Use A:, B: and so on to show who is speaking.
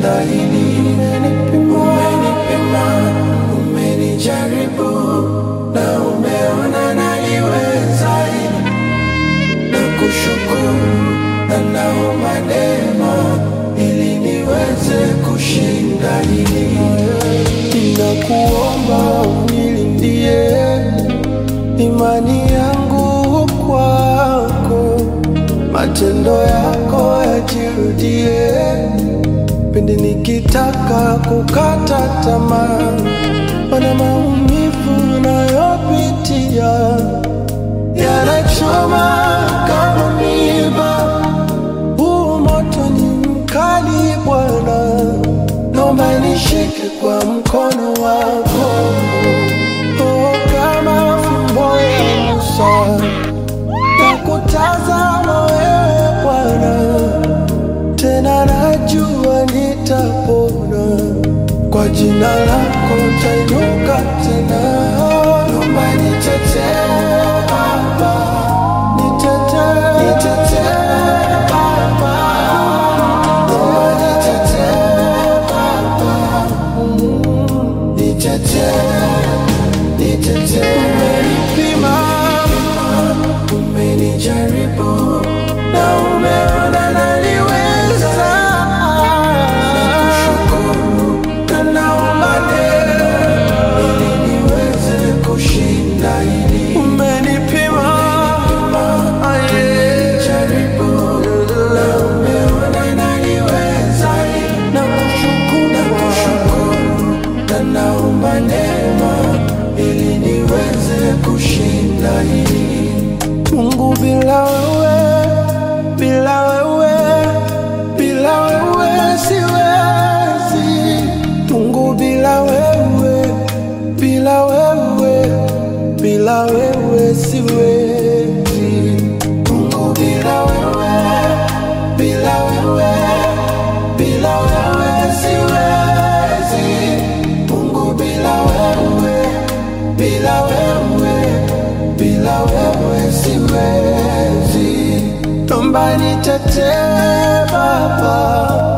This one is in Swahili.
A: kushinda hili. Umenipima, umenipima, umenijaribu na umeona naliweza hili. Nakushukuru na naomba neema ili niweze kushinda hili. Ninakuomba unilindie imani yangu kwako, matendo yako yajirudie pindi nikitaka kukata tamaa, mana maumivu nayopitia yanachoma kama miba. Huu moto ni mkali Bwana, naomba nishike kwa mkono wako oh, kama fimbo ya Musa na kutazama wewe Bwana, tena najua nitapona kwa jina lako tainuka tena. Naomba nitetee Baba, nitetee, nitetee Baba, naomba nitetee Baba, nitetee, nitetee. Umenipima, umenijaribu na umeona naliweza. Nakushukuru na naomba neema ili niweze kushinda hili. Umenipima, umenijaribu na umeona naliweza. Nakushukuru, nakushukuru na naomba neema ili niweze kushinda hili. Mungu bila wewe, bila wewe, bila wewe siwezi. Mungu bila wewe, bila wewe, bila wewe siwezi. Mungu bila wewe, bila wewe, bila wewe siwezi. Mungu bila wewe, bila wewe, bila wewe siwezi. Naomba nitetee Baba,